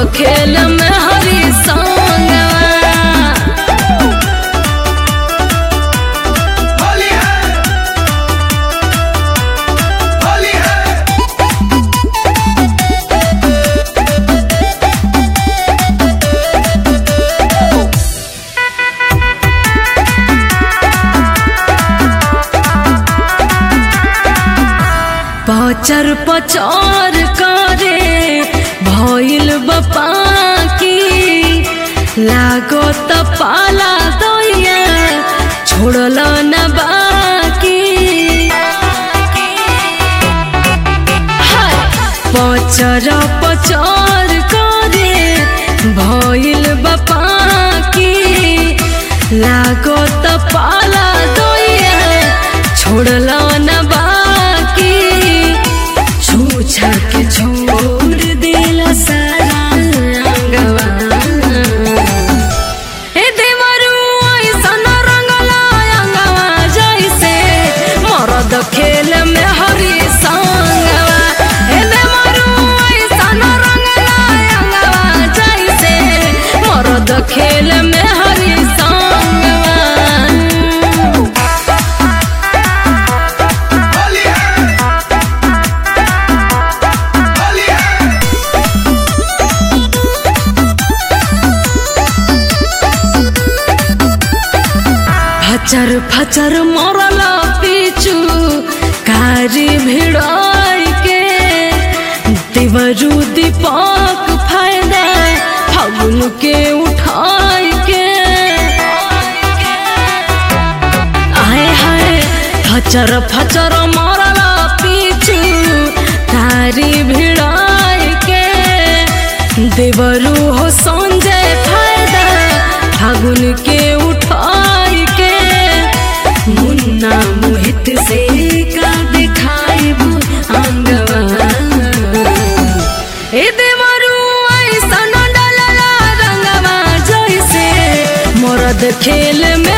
खेल में हरी संगवा होली है होली है पचर पचर करे भइल बपा की लागो त पाला दैया छोड़ल न बाकी हाय! पचर पचर करे भइल बपा की लागो त पाला दैया छोड़ल न बाकी छूछा के छोड़ देला सारा अंगवा ए देवरू ऐसन रंगला अंगवा जैसे मरद खेल में हरी संगवा ए देवरू ऐसन रंगला अंगवा जैसे मरद खेल में हरी संगवा होली है होली है फचर फचर मरल पीछू कारी भिड़ाई के देवरू दीपक फायदा फागुन के उठाई के आए हाय फचर फचर मरल पीछू कारी भिड़ाई के देवरू हो संजय फायदा फागुन के उठाई के मुन्ना मोहित से का दिखाइबू अंगवा ए देवरू ऐसन डलला रंगवा जैसे मरद खेल में